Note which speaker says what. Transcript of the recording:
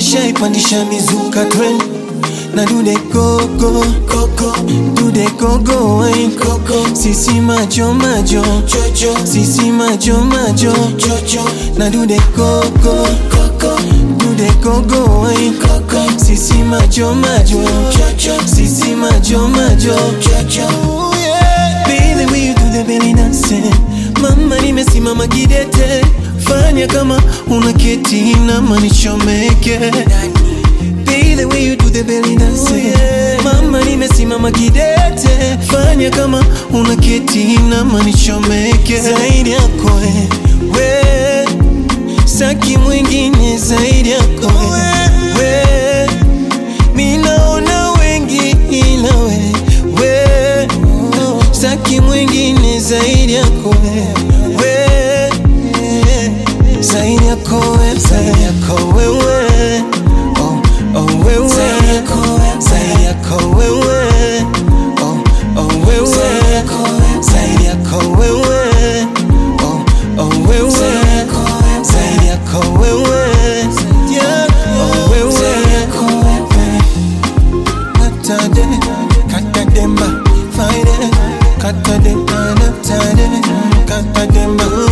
Speaker 1: nishaipandisha mizuka trend na dude gogo gogo dude gogo wine gogo sisi majo majo jojo sisi majo majo jojo na dude gogo gogo dude gogo wine gogo sisi majo majo jojo sisi majo majo jojo Baby, will you do the belly dancing? Mama nimesimama kidete, fanya kama una keti na manichomeke. Baby, will you do the belly dancing? Mama nimesimama kidete, fanya kama una keti na manichomeke. Zaidi yako we, saki mwingine zaidi yako we, minaona wengi ila we, we saki mwingine zaidi yako wewe, zaidi yako wewe, zaidi yako wewe, oh oh wewe, zaidi yako wewe, zaidi yako wewe, oh oh wewe, zaidi yako wewe, zaidi yako wewe, oh oh wewe, zaidi yako wewe, zaidi yako wewe, oh wewe, zaidi yako wewe. Katade, katademba, fine, katade, katade, katademba.